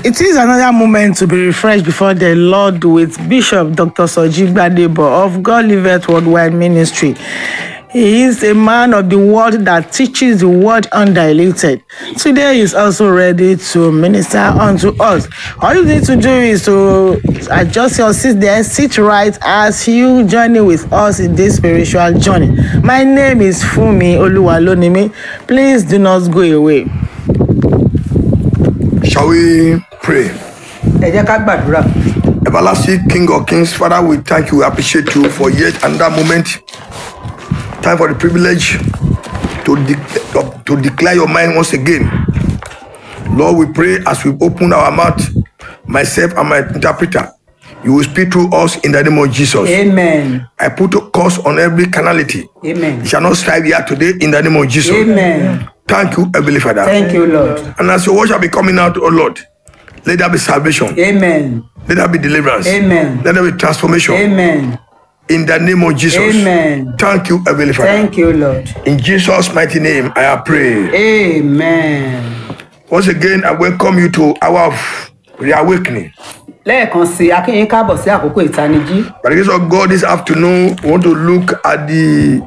It is another moment to be refreshed before the Lord with Bishop Dr. Soji Gbadebo of God Liveth Worldwide Ministry. He is a man of the word that teaches the word undiluted. Today he is also ready to minister unto us. All you need to do is to adjust your seat there, sit right as you journey with us in this spiritual journey. My name is Fumi Oluwalonimi. Please do not go away. Shall we pray? ẹ jẹ́ ká gbàdúrà Everlasting King of Kings, Father, we thank you, we appreciate you for yet another moment. Time for the privilege to, de- to declare your mind once again. Lord, we pray as we open our mouth, myself and my interpreter, you will speak through us in the name of Jesus. amen I put a curse on every carnality. amen It shall not strive here today in the name of Jesus. amen Thank you, Heavenly Father. thank you lord And as your word shall be coming out, oh Lord, let there be salvation. amen Let there be deliverance. Amen. Let there be transformation. amen In the name of Jesus. Amen. Thank you, Heavenly Father. thank you lord In Jesus' mighty name, I have prayed. amen. Once again, I welcome you to hour of reawakening. lẹ́ẹ̀kan sí i akínyìn káàbọ̀ sí àkókò ìtanijí By the grace of God, this afternoon, we want to look at the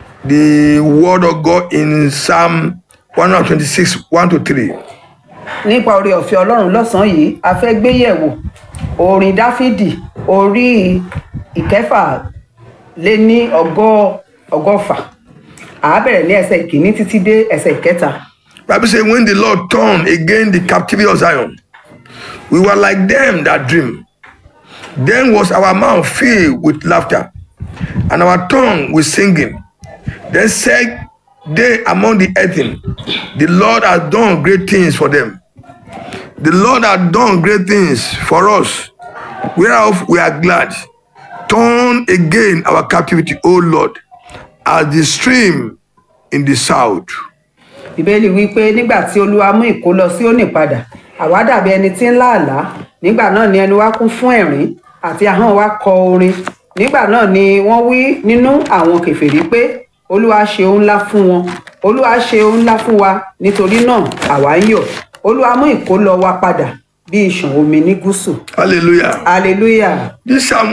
the word of God in Psalm 126, 1 to 3. nípa oore ọ̀fẹ́ ọlọ́run lọ́sàn-án yìí a fẹ́ gbé yẹ̀wò orin dáfídì orí ìkẹfà lé ní ọgọ́ ọgọ́fà àá bẹ̀rẹ̀ ní ẹsẹ̀ ìkíní títí dé ẹsẹ̀ ìkẹta Bible says, when the Lord turned again the captivity of Zion, we were like them that dream. Then was our mouth filled with laughter, and our tongue with singing. Then said they among the heathen, The Lord has done great things for them. The Lord has done great things for us, whereof we are glad. Turn again our captivity, O Lord, as the stream in the south. ìbéèlì wípé nígbà tí olúwa mú ìkólọ sí òní padà àwa dàbí ẹni tí ń láàlá nígbà náà ni ẹnu wa kún fún ẹ̀rín àti ahọ́n wa kọ orin nígbà náà ni wọ́n wí nínú àwọn kèfèrí pé olúwa ṣe ohun ńlá fún wọn olúwa ṣe ohun ńlá fún wa nítorí náà àwa ń yọ̀ olúwa mú ìkólọ wa padà bí ìṣàn omi ní gúúsù Hallelujah. hallelujah This Psalm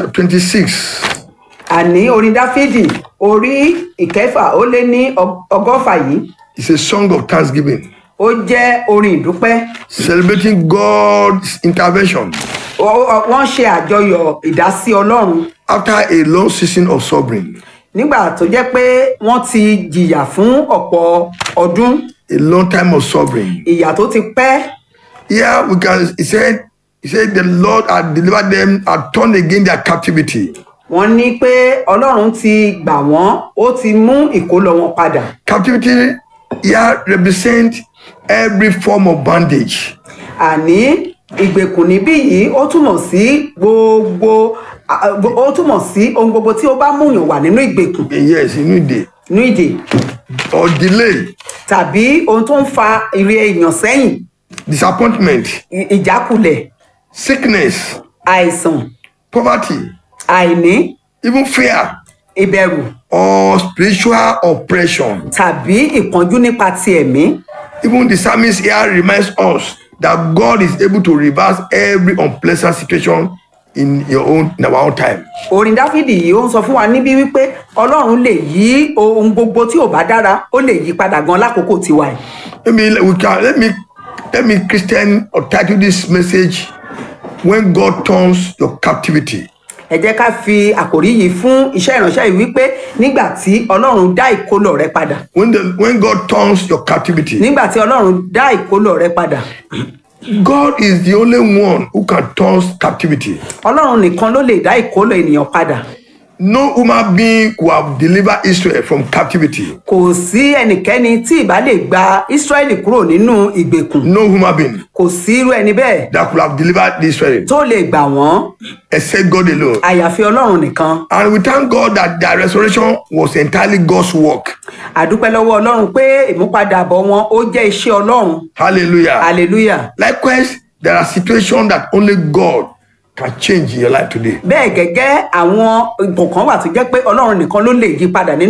126 àní orin dáfídì orí ìkẹfà ó lé ní ọg- ọgọ́fà yìí is a song of thanksgiving, ó jẹ́ orin ìdúpẹ́ celebrating God's intervention Ó- ó- wọ́n ṣe àjọyọ̀ ìdásí ọlọ́run after a long season of suffering, nígbà tó jẹ́ pé wọ́n ti jìyà fún ọ̀pọ̀ ọdún a long time of suffering. ìyà tó ti pẹ́ Here we can, he said, he said, the Lord had delivered them, had turned again their captivity. wọ́n ní pé ọlọ́run ti gbà wọ́n ó ti mú ìkólọ wọn padà Captivity here represent every form of bondage, àní ìgbèkùn níbí yìí ó túmọ̀ sí gbogbo à- ó túmọ̀ sí ohun gbogbo tí ó bá múyàn wà nínú ìgbèkùn yes, you need it, nínú ìdè or delay, tàbí ohun tó ń fa ìrè èèyàn sẹ́yìn disappointment, ì- ìjákulẹ̀ sickness, àìsàn poverty, àìní even fear, ìbẹ̀rù or spiritual oppression. tàbí ìpọ́njú nípa ti ẹ̀mí Even the psalmist here reminds us that God is able to reverse every unpleasant situation in your own in our own time. orin dáfídì yìí ó ń sọ fún wa níbí wípé ọlọ́run lè yí ohun gbogbo tí ò bá dára ó lè yí padà gan lákòókò tiwa yìí Let me we can let me let me Christian or title this message when God turns your captivity. ẹ jẹ́ ká fi àkòrí yìí fún iṣẹ́ ìránṣẹ́ yìí wípé nígbà tí ọlọ́run dá ìkólọ rẹ padà When the when God turns your captivity, nígbà tí ọlọ́run dá ìkólọ rẹ padà God is the only one who can turn captivity. ọlọ́run nìkan ló lè dá ìkólọ ènìyàn padà No human being could have delivered Israel from captivity. kò sí ẹnikẹ́ni tí ìbá lè gba ísírẹ́lì kúrò nínú ìgbèkùn No human being kò sí irú ẹni bẹ́ẹ̀ that could have delivered Israel tó lè gbà wọ́n except God alone. àyàfi ọlọ́run nìkan And we thank God that their restoration was entirely God's work. àdúpẹ́ lọ́wọ́ ọlọ́run pé ìmúpadàbọ̀ wọn ó jẹ́ iṣẹ́ ọlọ́run Hallelujah. hallelujah Likewise, there are situations that only God can change in your life today. bẹ́ẹ̀ gẹ́gẹ́ àwọn nǹkan kan wà tó jẹ́ pé ọlọ́run nìkan ló lè yí padà nínú